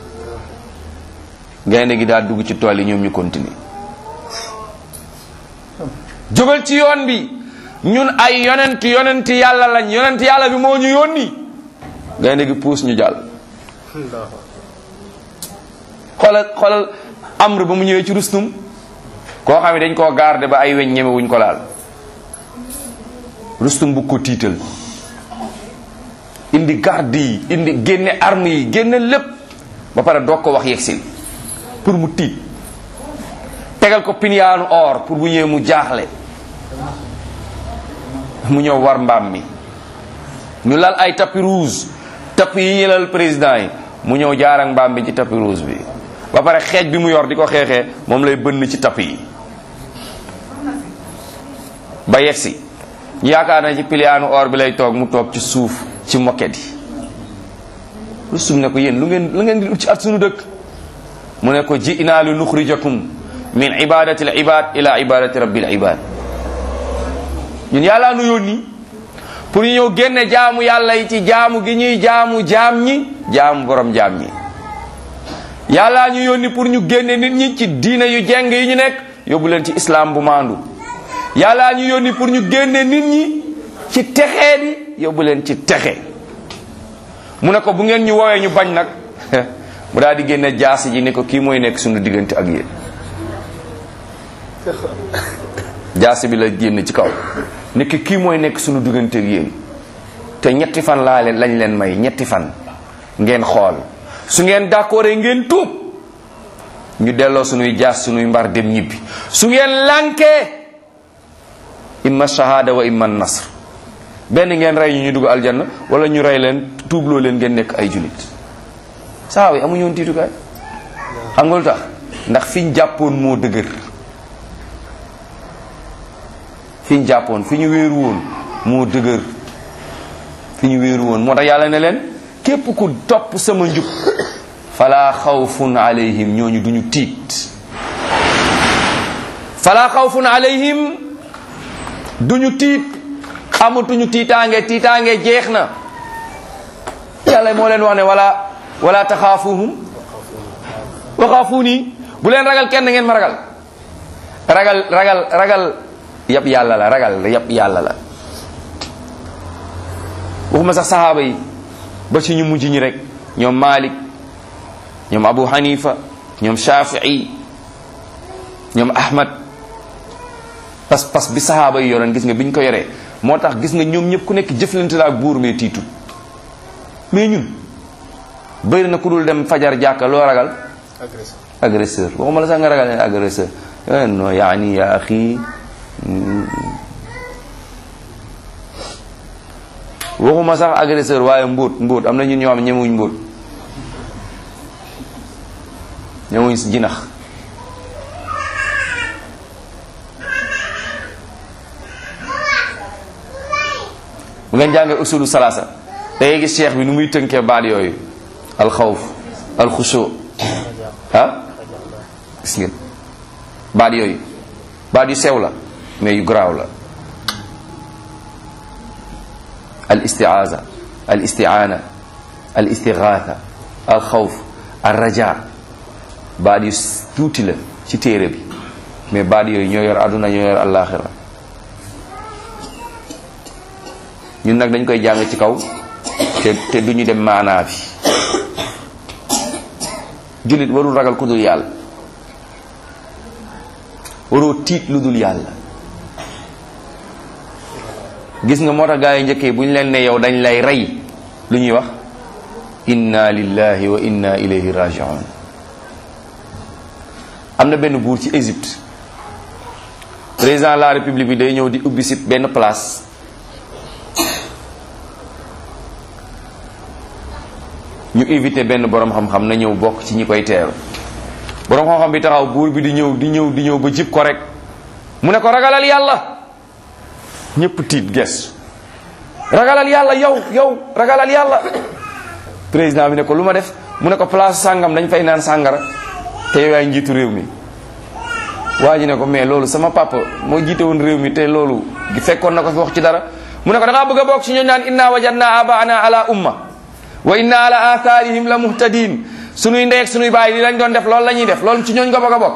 gaynde gi daal dugg ci tool yi ñoom ñu continuer jógal ci yoon bi ñun ay yonent yonent yàlla lañ yonent yàlla bi moo ñu yónni gaynde gi puus ñu jàll xoolal xoolal amr ba mu ñëwee ci rustum koo xam ne dañ koo garde ba ay weñ ñeme wuñ ko laal rustum bu ko tiital indi garde yi indi génne arme yi génne lépp ba pare doog ko wax yegsil pour mu tiit tegal ko piniyaanu or pour bu ñëwee mu jaaxle mu ñëw war mbaam mi ñu lal ay tapis rouge tapis yi ñu lal président yi mu ñëw jaar ak mbaam bi ci tapis rouge bi ba pare xeej bi mu yor di ko xeexee moom lay bënn ci tapis yi ba yegsi ñu yaakaar na ci piliyaanu or bi lay toog mu toog ci suuf ci moket yi rustum ne ko yéen lu ngeen lu ngeen di ut ci at sunu dëkk mu ne ko ji inaa li nuxrijakum min ibadati l ibad ila ibadati rabbil ibad ñun yàllaa nu yónni pour ñu ñëw génne jaamu yàlla yi ci jaamu gi ñuy jaamu jaam ñi jaamu borom jaam ñi yàllaa ñu yónni pour ñu génne nit ñi ci diine yu jeng yi ñu nekk yóbbu leen ci islam bu maandu yàllaa ñu yónni pour ñu génne nit ñi ci texee di yóbbu leen ci texe mu ne ko bu ngeen ñu woowee ñu bañ nag mu daal di génne jaasi ji ne ko kii mooy nekk suñu diggante ak yéen jaasi bi la génn ci kaw nekk kii mooy nekk suñu diggante ak yéen te ñetti fan laa leen lañ leen may ñetti fan ngeen xool su ngeen d'accord ngeen tuub ñu delloo suñuy jaas suñuy mbar dem ñibbi su ngeen lànkee imma shahada wa imma nasr benn ngeen rey ñu ñu dugg aljanna wala ñu rey leen tuubloo leen ngeen nekk ay julit saa yi amuñu woon tiitukaay xam nga lu tax ndax fi ñu jàppoon moo dëgër fi ñu jàppoon fi ñu wéeru woon moo dëgër fi ñu wéeru woon moo tax yàlla ne leen képp ku topp sama njub fala xawfun alayhim ñooñu duñu tiit fala xawfun alayhim duñu tiit amatuñu tiitaange tiitaange jeex na yàlla moo leen wax ne wala wala taxaafuhum wa xaafuuni bu leen ragal kenn ngeen ma ragal ragal ragal ragal yab yàlla la ragal yab yàlla la waxuma sax saxaaba yi ba ci ñu mujj ñi rek ñoom Malik ñoom Abu Hanifa ñoom Shafii ñoom Ahmad pas pas bi saxaaba yi yoroon gis nga bi ñu ko yoree moo tax gis nga ñoom ñëpp ku nekk jëflante la ak buur mais tiitu mais ñun bëri na ku dul dem fajar jàkka loo ragal agresseur agresseur waxuma la sax nga ragal ne agresseur eh, non yaani ya axi waxuma sax agresseur waaye mbóot mbóot am na ñun ñoo xam ne ñemewuñ mbóot ñemewuñ si jinax bu ngeen jàngee usulu salaasa da ngay gis cheikh bi nu muy tënkee baat yooyu alxawf alxushu ah gis ngeen baat yooyu baat yu sew la mais yu garaaw la al istiaza al istiaana al istigaatha al xawf al raja baat yu tuuti la ci téere bi mais baat yooyu ñoo yor àdduna ñoo yor àllaaxira ñun nag dañ koy jàng ci kaw te te duñu dem maanaa bi jullit warul ragal ku dul yàlla waroo tiit lu dul yàlla gis nga moo tax gaa yi njëkkee bu ñu leen ne yow dañ lay rey lu ñuy wax inna lillahi wa inna ilayhi rajiun am na benn buur ci Égypte président de la république bi day ñëw di ubbi si benn place ñu invité benn borom xam-xam na ñëw bokk ci ñi koy teeru borom xam-xam bi taxaw buur bi di ñëw di ñëw di ñëw ba jib ko rek mu ne ko ragalal yàlla ñëpp tiit ges ragalal yàlla yow yow ragalal yàlla président bi ne ko lu ma def mu ne ko place sàngam dañ fay naan sàngara te yow yaay njiitu réew mi waa ji ne ko mais loolu sama papa moo jiite woon réew mi te loolu fekkoon na ko fi wax ci dara mu ne ko da ngaa bëgg a bokk ci ñooñu naan inna wajadna abaana ala umma wa inna ala atharihim la muhtadin sunuy ndey ak sunuy baay li lañ doon def loolu la ñuy def loolu ci ñooñ nga bëgg a bokk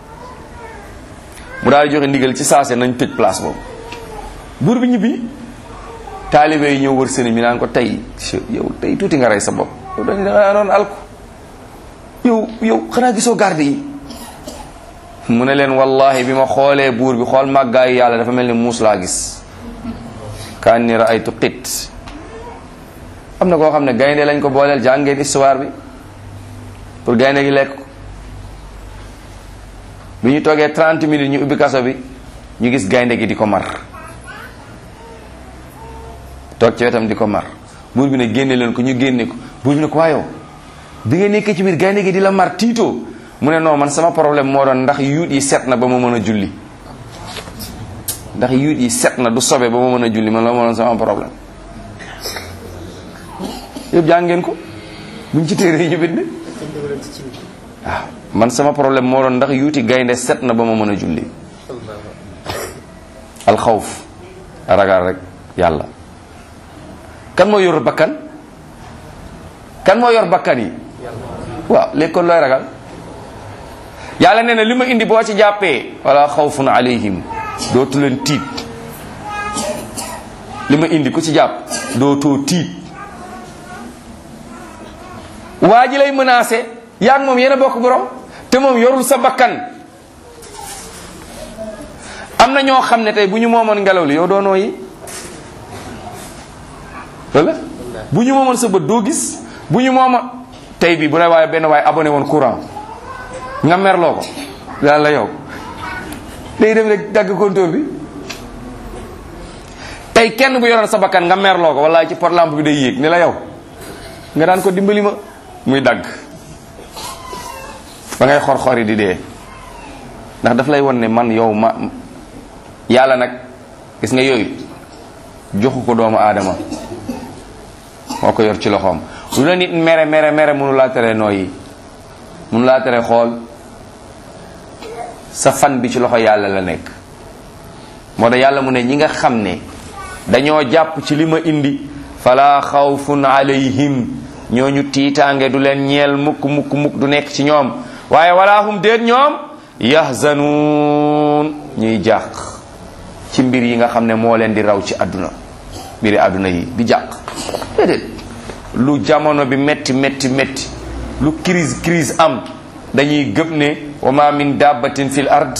mu daal di joxe ndigal ci saase nañ tëj place boobu buur bi ñibbi taalibe yi ñëw wër sëriñ bi naan ko tey yow tey tuuti nga rey sa bopp yow dañ da doon alku yow yow xanaa gisoo garde yi mu ne leen wallahi bi ma xoolee buur bi xool màggaayu yàlla dafa mel ni muus laa gis kaan ni raaytu xit am na koo xam ne gaynde lañ ko booleel jàng ngeen histoire bi pour gaynde gi lekk ko bi ñu toogee 30 minutes ñu ubbi kaso bi ñu gis gaynde gi di ko mar toog ci wetam di ko mar buur bi ne génne leen ko ñu génne ko buur bi ne ko waayow bi nga nekkee ci biir gaynde gi di la mar tiitoo mu ne non man sama problème moo doon ndax yuut yi set na ba ma mën a julli ndax yuut yi set na du sobe ba ma mën a julli man la moo doon sama problème yëpp jàng ngeen ko buñ ci téere yi ñu bind waaw man sama problème moo doon ndax yuuti gaynde set na ba ma mën a julli alxawf ragal rek yàlla kan moo yor bakkan kan moo yor bakkan yi waaw léegi kon looy ragal yàlla nee na li ma indi boo ci jàppee wala xawfun alayhim dootu leen tiit li ma indi ku ci jàpp dootoo tiit waa ji lay menacé yaa ngi moom yéen a bokk borom te moom yorul sa bakkan am na ñoo xam ne tey bu ñu moomoon ngelaw li yow doo nooyi wala bu ñu moomoon sa bët doo gis bu ñu mooma tey bi bu ne waaye benn waaye abonné woon courant nga merloo ko yàlla yow day dem rek dagg compteur bi tey kenn bu yoroon sa bakkan nga merloo ko wala ci pot lampe bi day yéeg ni la yow nga daan ko dimbali ma muy dagg ba ngay xor-xori di dee ndax daf lay won ne man yow ma yàlla nag gis nga yooyu joxu ko doomu aadama moo ko yor ci loxoom lu la nit mere mere mere mënu laa tere nooyi mënu laa tere xool sa fan bi ci loxo yàlla la nekk moo tax yàlla mu ne ñi nga xam ne dañoo jàpp ci li ma indi fala xawfun alayhim ñooñu tiitaange du leen ñeel mukk mukk mukk du nekk ci ñoom waaye wala hum déet ñoom yahzanuun ñuy jàq ci mbir yi nga xam ne moo leen di raw ci àdduna mbiri àdduna yi di jàq déedéet lu jamono bi metti metti metti lu crise crise am dañuy gëm ne wa ma min dabbatin fil ard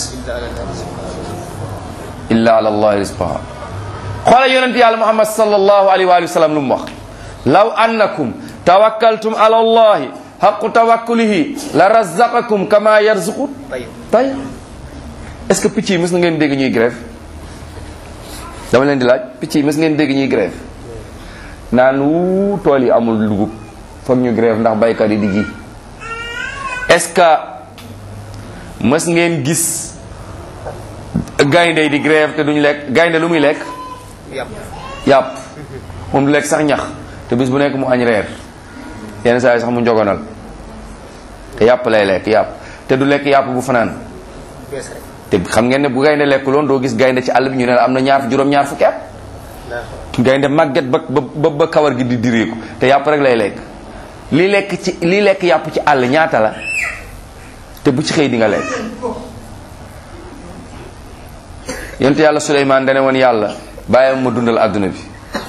illa ala allahi rizqaha xoola yonent yàlla muhammad sallallahu alayhi wa sallam lu mu wax law annakum tawakkaltum ala allahi haqu tawakkulihi la razaqakum kama yarzuqu tayr est ce que picc yi mës na ngeen dégg ñuy grève dama leen di laaj picc yi mës ngeen dégg ñuy grève naan wu tool yi amul dugub foog ñu grève ndax baykat yi di ji est ce que mës ngeen gis gaynde yi di grève te duñu lekk gaynde lu muy lekk yàpp yàpp moom du lekk sax ñax te bis bu nekk mu añ reer yenn saa yi sax mu njogonal te yàpp lay lekk yàpp te du lekk yàpp bu fanaan bees rek te xam ngeen ne bu gaynde lekk loon doo gis gaynde ci àll bi ñu ne la am na ñaar juróom-ñaar fukki at gaynde màgget ba ba ba kawar gi di direeku te yàpp rek lay lekk lii lekk ci lii lekk yàpp ci àll ñaata la te bu ci xëy di nga lekk yonent yàlla Suleymaan dane woon yàlla bàyyi ma dundal àdduna bi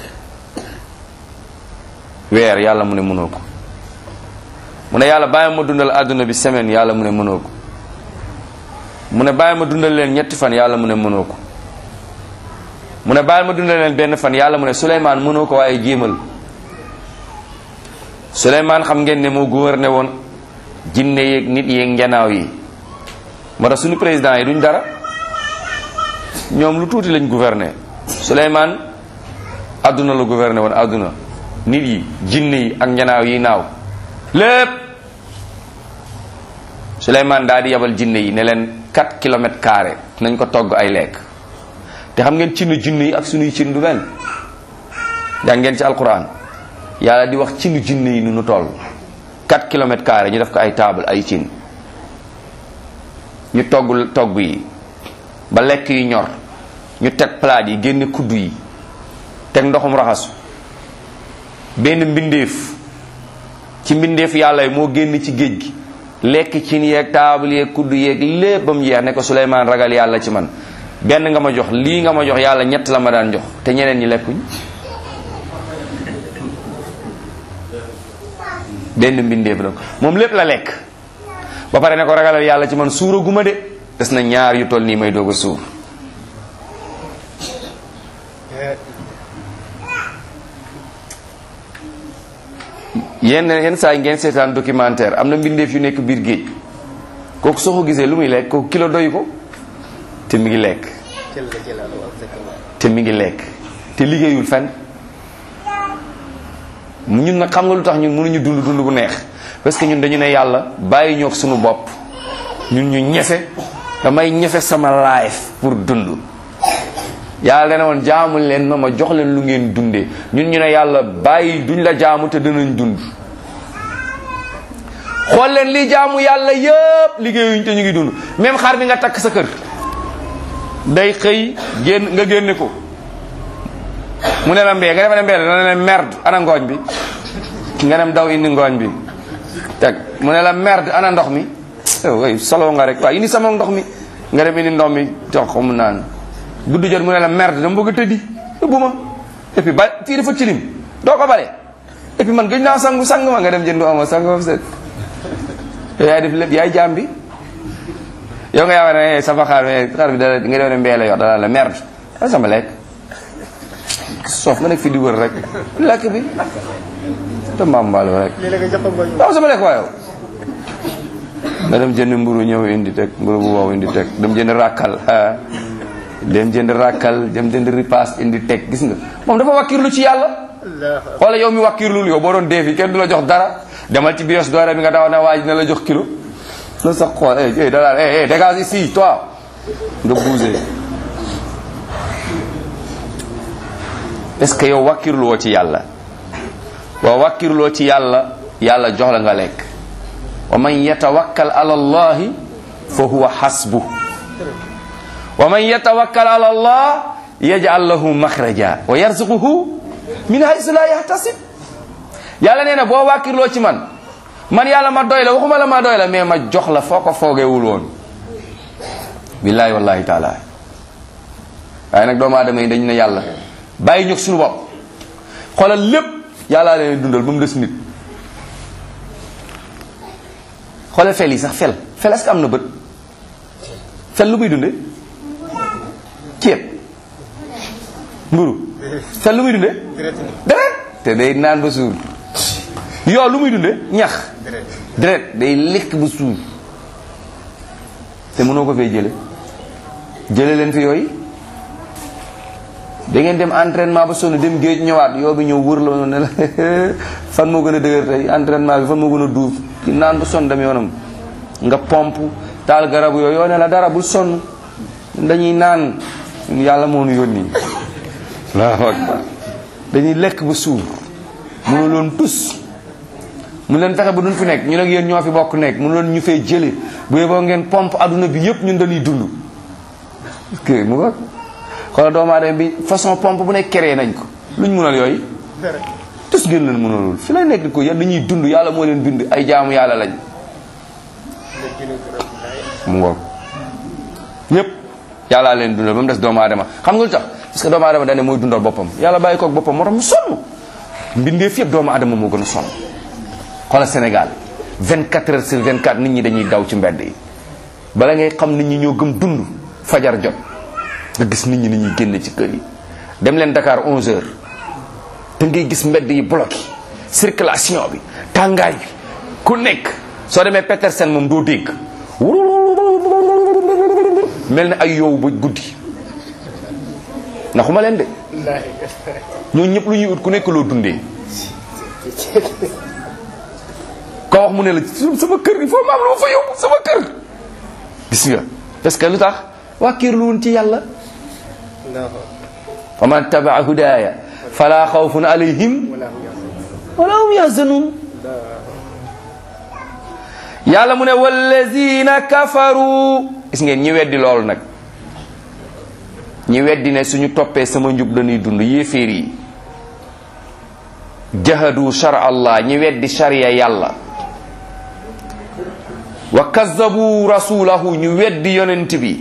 weer yàlla mu ne mënoo ko mu ne yàlla bàyyi ma dundal àdduna bi semaine yàlla mu ne mënoo ko mu ne bàyyi ma dundal leen ñetti fan yàlla mu ne mënoo ko mu ne bàyyi ma dundal leen benn fan yàlla mu ne Suleymaan mënoo ko waaye jéemal Suleymaan xam ngeen ne moo gouverné woon jinne yeeg nit yeeg njanaaw yi moo tax suñu président yi duñ dara ñoom lu tuuti lañ gouverné Suleymaan àdduna la gouverné woon àdduna nit yi jinne yi ak njanaaw yi naaw lépp Suleymaan daal di yabal jinne yi ne leen 4 kilomètres carré nañ ko togg ay lekk te xam ngeen cinu jinne yi ak sunuy cin du benn jàng ngeen ci alquran yàlla di wax cinu jinne yi nu nu toll 4 kilomètres carré ñu def ko ay table ay cin ñu togg togg yi ba lekk yi ñor ñu teg palaat yi génne kuddu yi teg ndoxum raxasu benn mbindeef ci mbindeef yàlla yi moo génn ci géej gi lekk cin yeeg taabal yeeg kuddu yeeg lépp ba mu jeex ne ko Suleymaan ragal yàlla ci man benn nga ma jox lii nga ma jox yàlla ñett la ma daan jox te ñeneen ñi lekkuñ benn mbindeef la moom lépp la lekk ba pare ne ko ragalal yàlla ci man suura guma de des na ñaar yu toll nii may doog a suur yenn yenn saa yi ngeen seetaan documentaire am na mbindeef yu nekk biir géej kooku soo ko gisee lu muy lekk kooku kilo doy ko te mi ngi lekk jël la jëlaat waaw exactement. te mi ngi lekk te liggéeyul fenn ñun nag xam nga lu tax ñun mënuñu dund dund bu neex parce que ñun dañu ne yàlla bàyyi ñoog suñu bopp ñun ñu ñefe damay ñefe sama life pour dund yàlla dana woon jaamu leen ma ma jox leen lu ngeen dundee ñun ñu ne yàlla bàyyi duñ la jaamu te danañ dund xool leen li jaamu yàlla yëpp liggéeyuñ te ñu ngi dund même xar bi nga takk sa kër day xëy génn nga génne ko mu ne la mbee nga defa ne mbee la dana ne merde ana ngooñ bi nga dem daw indi ngooñ bi teg mu ne la merde ana ndox mi way solo nga rek waaw indi sama ndox mi nga dem indi ndox mi jox ko mu naan guddi jot mu ne la merde dama bëgg a tëddi yóbbu ma et puis ba fii dafa cilim doo ko bale et puis man gëj naa sangu sang ma nga dem jëndu ama sangu ba set yow yaay def lépp yaay jaam bi yow nga yaakaar ne sama xaar xaar bi dara nga dem ne mbee la yor dana la merde a sama lekk soof nga nekk fi di wër rek lekk bi te maam mbaalo rek lii la nga jox ko ngooñ. waaw sama lekk waaye nga dem jënd mburu ñëw indi teg mburu bu wow indi teg dem jënd ràkkal ah dem jënd ràkkal dem jënd ripaas indi teg gis nga moom dafa wakkirlu ci yàlla Allahu xoola yow mi wakkirlul yow boo doon dee fi kenn du la jox dara demal ci bios doore bi nga daw na waa ji na la jox kilo la sax xool eh eh da daal eh eh dégage ici toi nga bougé est-ce que yow wakkirluwoo ci yàlla waaw wakkirloo ci yàlla yàlla jox la nga lekk wa man yatawakkal ala allahi fa huwa hasbu wa man yatawakkal ala allah yaj'al lahu makhraja wa yarzuquhu min haythu la yahtasib yàlla nee na boo wàkkirloo ci man man yàlla ma doy la waxuma la ma doy la mais ma jox la foo ko foogewul woon billahi wallahi taala waaye nag doomu aadama yi dañu ne yàlla bàyyi ñëg suñu bopp xoolal lépp yàllaa leen dundal ba mu des nit xoolal fel yi sax fel fel est-ce que am na bët fel lu muy dunde ceeb mburu fel lu muy dunde deret deret te day naan ba suur yoo lu muy dunde ñax deret deret day lekk ba suur te mënoo ko fee jële jële leen fi yooyu da ngeen dem entraînement ba sonn dem géej ñëwaat yoo bi ñëw wër la ne la fan moo gën a dëgër tey entraînement bi fan moo gën a duuf ki naan ba sonn dem yoonam nga pompe taal garabu yooyu yoo ne la dara bul sonn dañuy naan yàlla moo nu yónni allahu akbar dañuy lekk ba suur mënu loon tus mu leen fexe ba duñ fi nekk ñu nag yéen ñoo fi bokk nekk mu loon ñu fee jële bu yeboo ngeen pompe adduna bi yëpp ñun dañuy dund que mu ko xoolal doomu aadama bi façon pompe bu nekk créé nañ ko luñ mënal yooyu deret tus ngeen leen mënalul fi lay nekk ko yéen dañuy dund yàlla moo leen bind ay jaamu yàlla lañ nga jëlee ko rek daay. mu ngoog ñëpp yàllaa leen dundal ba mu des doomu aadama xam nga lu tax parce que doomu aadama dañ ne mooy dundal boppam yàlla bàyyi koog boppam moo tax mu sonn mbindeef yëpp doomu aadama moo gën a sonn xoolal Sénégal 24 heures sur 24 nit ñi dañuy daw ci mbedd yi bala ngay xam nit ñi ñoo gëm dund fajar jot nga gis nit ñi ni ñuy génn ci kër yi dem leen Dakar 11 heures da ngay gis mbedd yi bloqué circulation bi tàngaay bi ku nekk soo demee Petersen moom doo dégg mel ne ay yow ba guddi naxuma leen de Wallaahi. ñoo ñëpp lu ñuy ut ku nekk loo dundee ko wax mu ne la sama kër il faut ma am lu ma fa yóbbu sama kër gis nga parce que lu tax wàkkiirlu woon ci yàlla Allahu fa man tabaa hudaaya fala xawfun alayhim wala hum yahzanun. wala hum yahzanun yàlla mu ne wallazina kafaru gis ngeen ñi weddi loolu nag ñi weddi ne suñu toppee sama njub dañuy dund yéeféer yi jahadu shar allah ñi weddi sharia yàlla wa kazzabu rasulahu ñu weddi yonent bi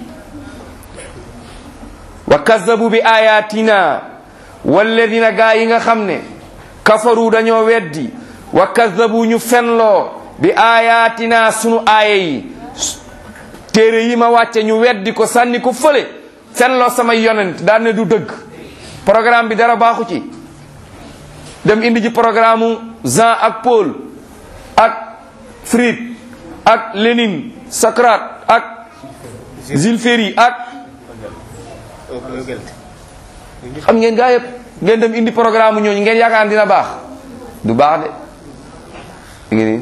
wa kazzabu bi ayatina walladina gaa yi nga xam ne kafaru dañoo weddi wa kazzabu ñu fenloo bi ayatina sunu aaya yi téere yi ma wàcce ñu weddi ko sànni ko fële fenloo samay yonent daan ne du dëgg programme bi dara baaxu ci dem indi ji programme Jean ak Paul ak Fried ak Lénine Socrate ak Jules Ferry ak xam ngeen gaa yëpp ngeen dem indi programme ñooñu ngeen yaakaar dina baax du baax de mu ngi nii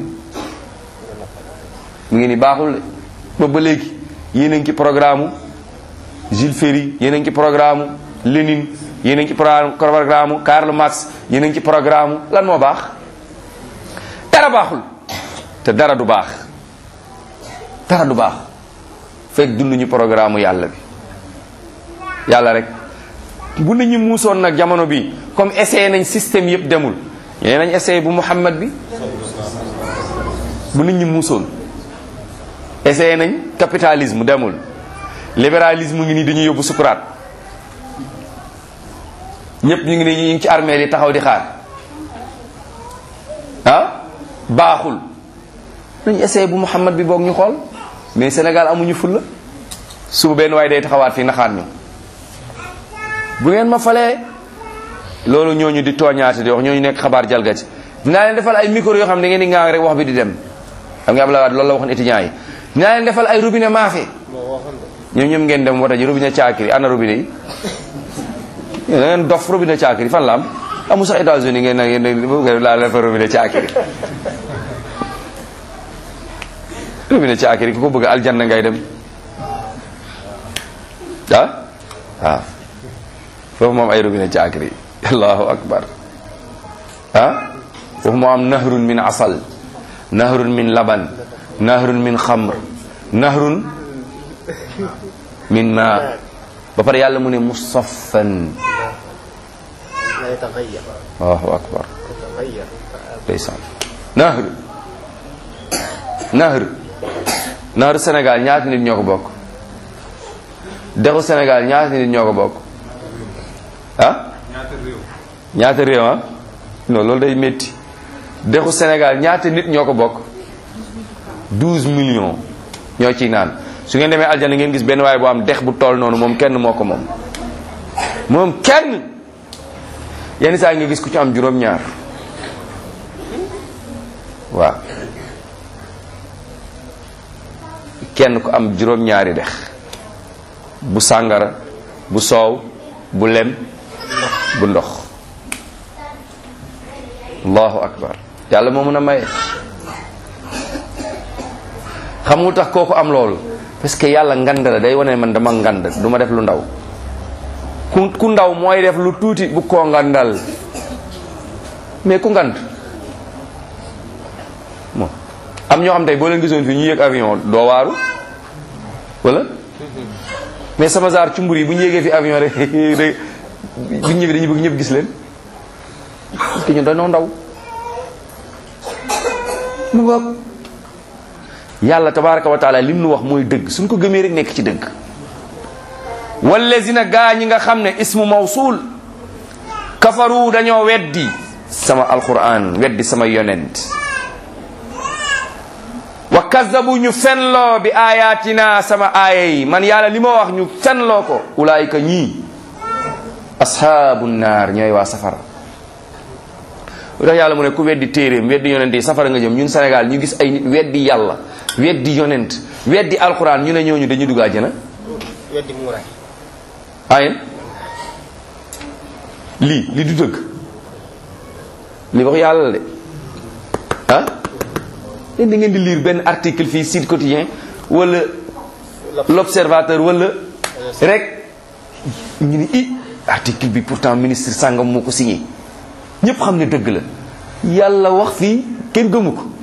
mu ngi nii baaxul de boobu ba léegi yéen a ngi ci programme Jules Ferry yéen a ngi ci programme Lénine yéen a ngi ci programme Karl Marx yéen a ngi ci programme lan moo baax dara baaxul te dara du baax dara du baax fekk dunduñu programme yàlla bi yàlla rek bu nit ñi muusoon nag jamono bi comme essayé nañ système yëpp demul ñee nañ essayé bu Muhammad bi bu nit ñi muusoon essayé nañ capitalisme demul libéralisme ngi nii dañuy yóbbu sukuraat ñëpp ñu ngi nii ñu ngi ci armée yi taxaw di xaar ah baaxul nañ essayé bu Muhammad bi boog ñu xool mais Sénégal amuñu fulla suba benn waaye day taxawaat fii naxaat ñu bu ngeen ma falee loolu ñooñu di tooñaate di wax ñooñu nekk xabaar jalgati dinaa leen defal ay micro yoo xam ne da ngeen di ngaa rek wax bi di dem xam nga Abdoulaye Wade loolu la waxoon étudiants yi dinaa leen defal ay robinet maafe ñoom ñoom ngeen dem wata ji robinet caakiri ana robinet yi da ngeen dof robinet caakiri fan la am amu sax États-Unis ngeen na ngeen laa leen fa robinet caakiri robinet caakiri ku ko bëgg aljanna ngay dem ah waaw foofu moom ay robinet caakiri allahu akbar ah foofu moo am nahrun min asal nahrun min laban nahrun min xamr nahrun min ma ba pare yàlla mu ne musaffan allahu akbar ndeysaan nahr nahr nahr Sénégal ñaata nit ñoo ko bokk dexu Sénégal ñaata nit ñoo ko bokk ah ñaata réew ah non loolu day métti dexu Sénégal ñaata nit ñoo ko bokk 12 millions ñoo ciy naan su ngeen demee aljana ngeen gis benn waaye bu am dex bu toll noonu moom kenn moo ko moom moom kenn yenn saa nga gis ku ci am juróom-ñaar waaw kenn ku am juróom-ñaari dex bu sàngara bu soow bu lem bu ndox allahu akbar yàlla moo mën a maye xam nga tax kooku am loolu parce que yàlla ngand la day wane man dama ngand du ma def lu ndaw ku ku ndaw mooy def lu tuuti bu koo ngandal mais ku ngand mo am ñoo xam tey boo leen gisoon fii ñu yéeg avion doo waaru wala mais sama zaar cumbur yi bu ñu yéegee fi avion rek rek bu ñu ñëwee dañuy bëgg ñëpp gis leen parce que ñun dañoo ndaw mu ngoog yàlla tabaraka wa taala lim nu wax mooy dëgg suñ ko gëmee rek nekk ci dëgg wallazina gaa ñi nga xam ne ismu mawsul kafaru dañoo weddi sama alquran weddi sama yonent wa kazabu ñu fenloo bi ayatina sama aaya yi man yàlla li ma wax ñu fenloo ko ulaayika ñii ashaabu naar ñooy waa safara lu tax yàlla mu ne ku weddi téeréem weddi yonent yi safara nga jëm ñun Sénégal ñu gis ay nit weddi yàlla weddi yonent weddi alquran ñu ne ñooñu dañuy dugg àjjana weddi muuraay ayen lii li du dëgg li wax yàlla la de ah yéen da ngeen di lire benn article fii Sud Quotidien wala l'observateur wala rek ñu ni i article bi pourtant ministre sàngam moo ko signé ñëpp xam ne dëgg la yàlla wax fii kenn gëmu ko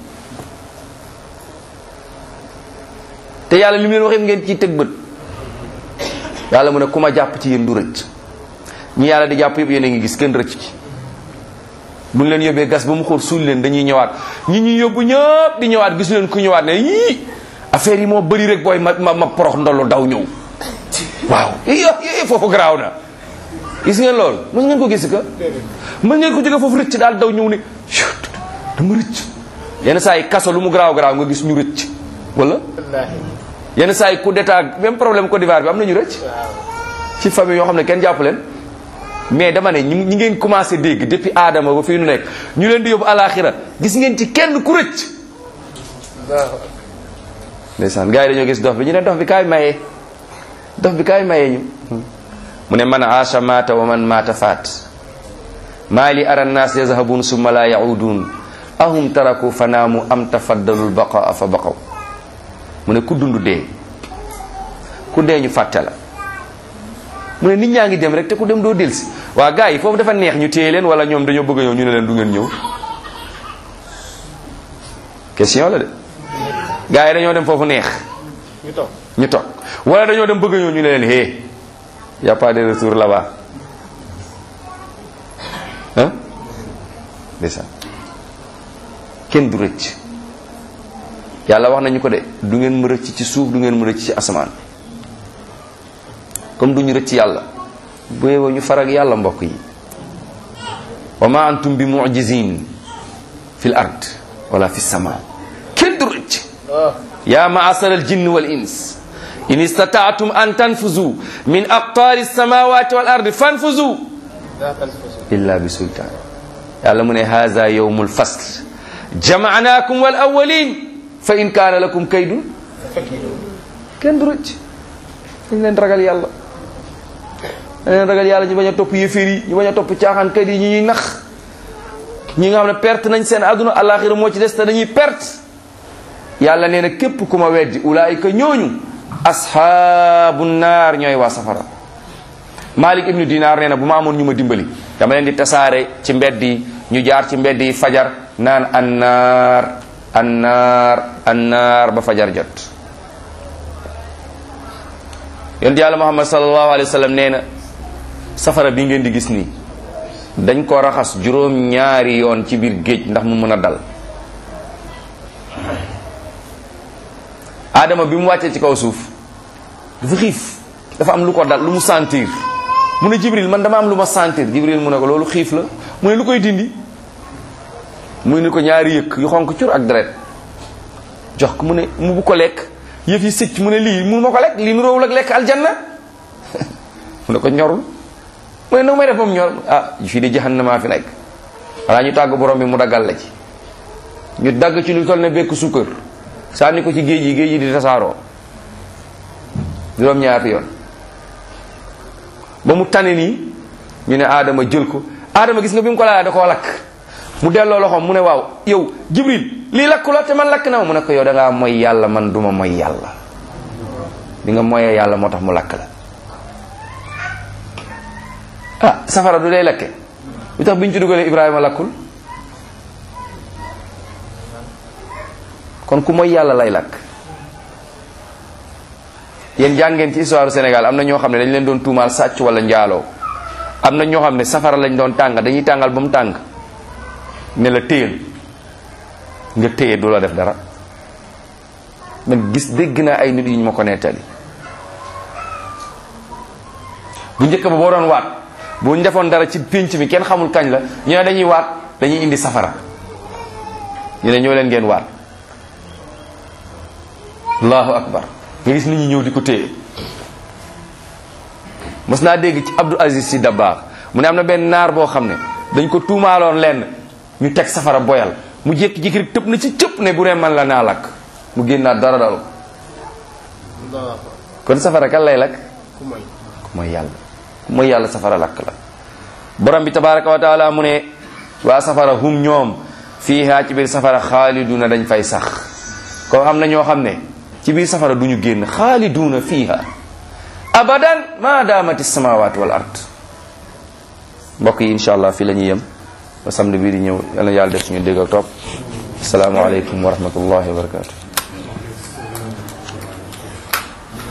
te yàlla li mu leen wax yëpp ngeen ciy teg bët yàlla mu ne ku ma jàpp ci yéen du rëcc ñi yàlla di jàpp yëpp yéen a ngi gis kenn rëcc ci bu ñu leen yóbbee gas ba mu xóot suul leen dañuy ñëwaat ñi ñuy yóbbu ñëpp di ñëwaat gisu leen ku ñëwaat ne yii affaire yi moo bëri rek booy ma ma ma porox ndollu daw ñëw waaw i foofu garaaw na gis ngeen loolu mën ngeen ko gis ka mën ngeen ko jóge foofu rëcc daal daw ñëw ne dama rëcc yenn saa yi kaso lu mu garaaw garaaw nga gis ñu rëcc wala wallaahi yenn saa yi coup d'état même problème Côte d'Ivoire bi am nañu rëcc ci famille yoo xam ne kenn jàpp leen mais dama ne ñi ñi ngeen commencé dégg depuis aadama ba fii nu nekk ñu leen di yóbbu alaxira gis ngeen ci kenn ku rëcc Allahu ndeysaan gars yi dañoo gis dof bi ñu ne dof bi kaay mayee dof bi kaay mayee ñu mu ne man aasha maata wa man maata faat maa li ara nnaas yazhabun summa la yaudun ahum taraku fa naamu am tafaddalu lbaqaa fa baqaw mu ne ku dund dee ku dee ñu fàtte la mu ne nit ñaa ngi dem rek te ku dem doo delsi waa gars yi foofu dafa neex ñu téye leen wala ñoom dañoo bëgg a ñëw ñu ne leen du ngeen ñëw question la de gars yi dañoo dem foofu neex ñu toog ñu toog wala dañoo dem bëgg a ñëw ñu ne leen hé y a pas de retour là-bas hein ndeysaan kenn du rëcc yàlla wax nañu ko de du ngeen mu rëcc ci suuf du ngeen mu rëcc ci asamaan comme duñu rëcc yàlla bu yeboo ñu farag yàlla mbokk yi wa ma antum bi mu'jizin fil ard wala fi sama kenn du rëcc ah يا معشر الجن والإنس إن استطعتم أن تنفذوا من أقطار السماوات والأرض فانفذوا daa tanfusu إلا بسلطان يعلم من هذا يوم الفصل جمعناكم والأولين فإن كان لكم كيد fakiiru kenn du rëcc dañ leen ragal yàlla dañ leen ragal yàlla ñu bañ a topp yëfër yi ñu bañ a topp caaxaankat yi ñu ñuy nax ñi nga xam ne perte nañ seen àdduna alaxira moo ci des te dañuy perte yàlla nee na képp ku ma weddi ulaayika ñooñu ashaabu naar ñooy waa safara Malik ibnu Dinar nee na bu ma amoon ñu ma dimbali dama leen di tasaare ci mbedd yi ñu jaar ci mbedd yi fajar naan annaar annaar annaar ba fajar jot yonent yàlla muhammad sallallahu alayhi wa sallam nee na safara bi ngeen di gis nii dañ ko raxas juróom ñaari yoon ci biir géej ndax mu mën a dal aadama bi mu wàccee ci kaw suuf dafa xiif dafa am lu ko dal lu mu sentir mu ne jibril man dama am lu ma sentir jibril mu ne ko loolu xiif la mu ne lu koy dindi muy ni ko ñaari yëkk yu xonk cur ak deret jox ko mu ne mu bu ko lekk yëf yi sëcc mu ne lii mun ma ko lekk lii nu róowul ak lekk aljanna mu ne ko ñorul mu ne nu may def moom ñor ah fii de jahannama fi nekk walaa ñu tàgg borom bi mu daggal la ci ñu dagg ci lu toll ne bekk sukkër sànni ko ci géej yi géej yi di tasaaroo juróom ñaari yoon ba mu tane nii ñu ne aadama jël ko aadama gis nga bi mu ko laalee da koo lakk mu delloo loxoom mu ne waaw yow jibril lii lakku la te man lakk na ma mu ne ko yow da ngaa moy yàlla man duma moy yàlla bi nga moyee yàlla moo tax mu lakk la ah safara du day lakke lu tax bi ñu ci dugalee ibrahima lakkul kon ku moy yàlla lay lakk yéen jàngeen ci histoire Sénégal am na ñoo xam ne dañ leen doon tuumaal sàcc wala njaaloo am na ñoo xam ne safara lañ doon tàng dañuy tàngal ba mu tàng ne la téyel nga téye du la def dara man gis dégg naa ay nit yu ñu ma ko nettali bu njëkk ba boo doon waat boo ñu defoon dara ci pénc mi kenn xamul kañ la ñu ne dañuy waat dañuy indi safara ñu ne ñoo leen ngeen waat allahu akbar nga gis nit ñi ñëw di ko téye mos naa dégg ci Abdou Aziz si Dabaax mu ne am na benn naar boo xam ne dañ ko tuumaaloon lenn ñu teg safara boyal mu jékki-jékki rek tëb na ci cëpp ne bu dee man la naa lakk mu génnaat dara dal Allahu kon safara kan lay lakk ku may ku mooy yàlla ku mooy yàlla safara lakk la borom bi tabaraka wa taala mu ne waa safara hum ñoom fiiha ci biir safara xaaliduna dañ fay sax comme am na ñoo xam ne ci biir safara du ñu génn xaaliduna fiiha abadan ma daamati samawat wal ard mbokk yi insha allah fii la ñuy yem ba samedi bii di ñëw yal na yàlla def suñu dégg ak topp asalaamaaleykum wa rahmatullahi wa barakatu